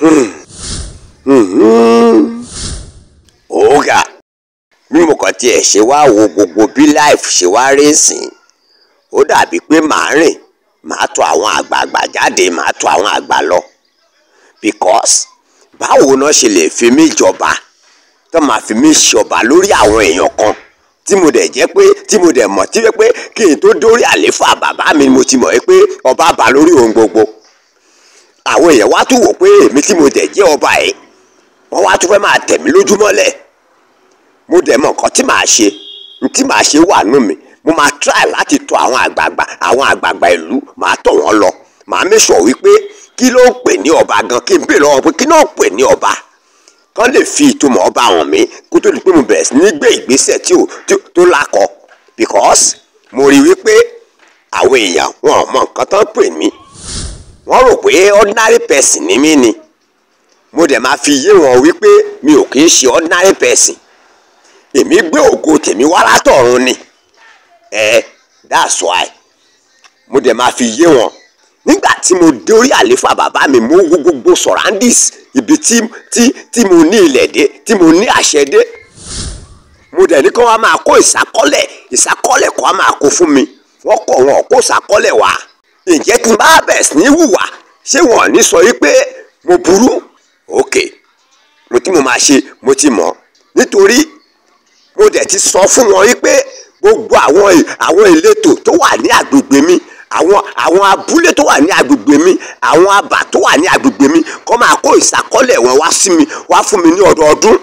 ọ̀gá bí mo kàn tiẹ̀ ṣe wá wo gbogbo bí life ṣe wá rí sìn ó dàbí pé màá rìn màá tọ̀ àwọn àgbààgbà jáde màá tọ̀ àwọn àgbà lọ because báwo náà ṣe lè fi mí jọba tó máa fi mí ṣọba lórí àwọn èèyàn kan tí mo dẹ̀ jẹ́ pé tí mo dẹ̀ mọ̀ tí wẹ́ pé kí n tó dórí àléfà bàbá mi mo ti mọ̀ pé ọba bá lórí ohun gbogbo àwọn èèyàn wá tún wò pé èmi tí mo dẹ̀ jẹ́ ọba yìí wọ́n wá tún fẹ́ máa tẹ̀ mí lójúmọ́lẹ̀ mo dẹ̀ mọ̀ nǹkan tí màá ṣe tí màá ṣe wà nù mí mo máa try láti tọ̀ àwọn àgbààgbà àwọn àgbààgbà ìlú màá tọ̀ wọ́n lọ màá make sure wípé kí ló ń pè ní ọba gan kí n bèèrè lọ́wọ́ pé kí ló ń pè ní ọba kán lè fi ìtumọ̀ ọba hàn mí kó tó di pé mo bẹ̀rẹ̀ sí ní gbé ìgbésẹ̀ tí ò tó lákọ because mo rí wípé àwọn èèyàn wọn ò mọ nǹkan tán pè mí wọ́n rò pé ordinary person ni mí ni mo dẹ̀ máa fi yé wọn wípé mi ò kì í ṣe ordinary person èmi gbé ògo tèmi wá látọ̀run ni ẹ that's why mo dẹ̀ máa fi yé wọn nígbà tí mo dórí àléfà bàbá mi mo wo gbogbo surroundings ibi tí tí tí mo ní ilẹ̀ dé tí mo ní àṣẹ dé mo dẹ̀ ní kí wọ́n máa kó ìsákọ́lẹ̀ ìsákọ́lẹ̀ kó wọ́n máa kó fún mi wọ́n kọ̀ wọn kó ìsákọ́lẹ̀ wá ǹjẹ́ tí n bá bẹ̀rẹ̀ sí ní hùwà ṣé wọn ò ní sọ yí pé mo burú ok mo tí mo máa ṣe mo ti mọ̀ nítorí mo dẹ̀ ti sọ fún wọn yí pé gbogbo àwọn àwọn ìletò tó wà ní agbègbè mi àwọn àwọn abúlé tó wà ní agbègbè mi àwọn abà tó wà ní agbègbè mi kọ́ máa kó ìsákọ́lẹ̀ wọn wá sí mi wá fún mi ní ọdọọdún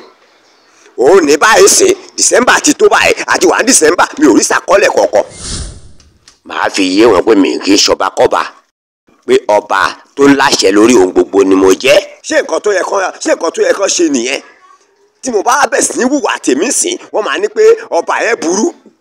òun ní báyìí sìn december ti tó báyìí àti wà ní december mi ò rí ìsákọ́lẹ̀ kankan màá fi yé wọn pé mi kì í ṣọba kọ́ba pé ọba tó láṣẹ lórí ohun gbogbo ni mo jẹ́. ṣé nǹkan tó yẹ kán ṣé nǹkan tó yẹ kán ṣe nìyẹn tí mo bá bẹ̀ sí ní wùwà tèmi sìn wọ́n máa ní pé ọba yẹn burú